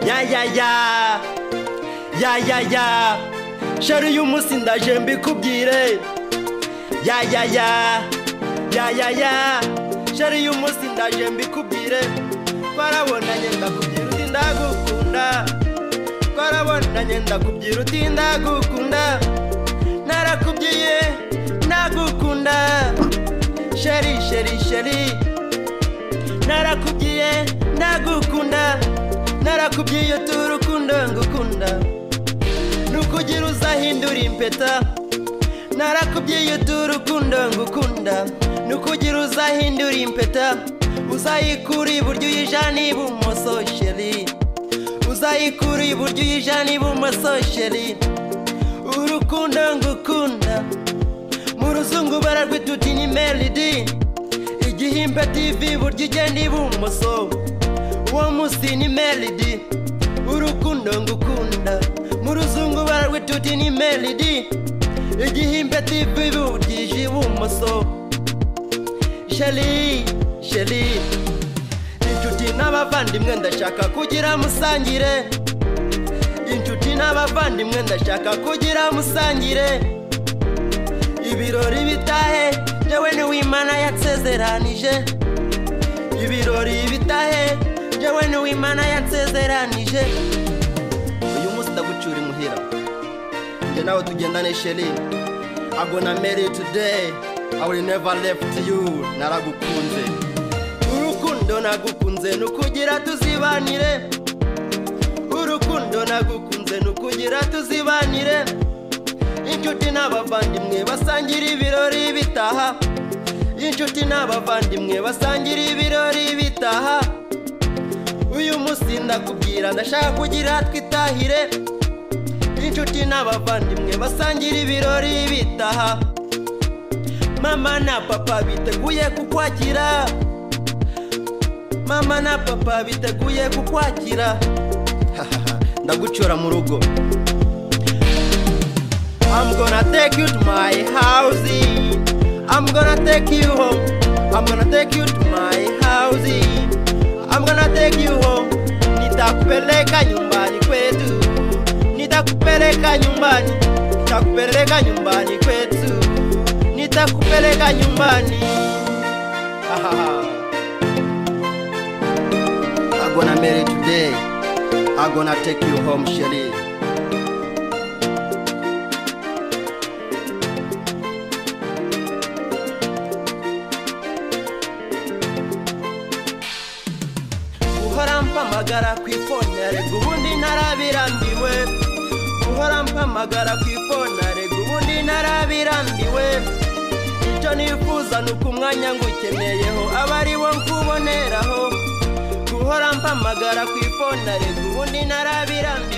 ya ya ya ya ya ya sheri uyu munsi ndaje mbikubwire ya ya ya ya ya ya sheri uyu munsi ndaje mbikubwire twarabonanye ndakubwira uti ndagukunda twarabonanye ndakubwira uti ndagukunda narakubwiye ndagukunda sheri sheri sheri narakubwiye ndagukunda narakubwiye uti urukundo ngukunda nukugira uzahindura impeta narakubwiye uti urukundo ngukunda nukugira uzahindura impeta uzayikura iburyo uyijana ibumoso sheri uzayikura iburyo uyijana ibumoso sheri urukundo ngukunda mu ruzungu bararwita uti ni melody igihimba tivi iburyo igenda ibumoso uwo munsi ni melody urukundo ngukunda mu ruzungu bararwita uti ni melody igihimba tivi iburyo ije ibumoso sheri sheri inshuti n'abavandimwe ndashaka kugira musangire inshuti n'abavandimwe ndashaka kugira musangire ibirori bitahe njyewe niwe imana yatsezeranije ibirori bitahe njyewe niwe imana yatsezeranije uyu munsi ndagucyura imuhira njye nawe tugendane sheri agona meri tudeyi I will never left you naragukunze urukundo nagukunze nukugira tuzibanire urukundo nagukunze nukugira tuzibanire inshuti n'abavandimwe basangira ibirori bitaha inshuti n'abavandimwe basangira ibirori bitaha uyu munsi ndakubwira ndashaka kugira twitahire inshuti n'abavandimwe basangira ibirori bitaha mama na papa biteguye kukwakira mama na papa biteguye kukwakira Hahaha, ndagucyura mu rugo I'm gonna take you to my house. I'm gonna take you home. I'm gonna take you to my house. I'm gonna take you home. Nitakupeleka nyumbani kwetu. Nitakupeleka nyumbani. Nitakupeleka nyumbani kwetu. Nitakupeleka nyumbani. Ahaha. I'm gonna marry today. I'm gonna take you home, Shelly. guhora mpamagara ku ifone arega ubundi narabirambiwe guhora mpamagara ku ifone arega ubundi narabirambiwe icyo nifuza ni uko umwanya ngukeneyeho aba ari wo nkuboneraho guhora mpamagara ku ifone arega ubundi narabirambirwa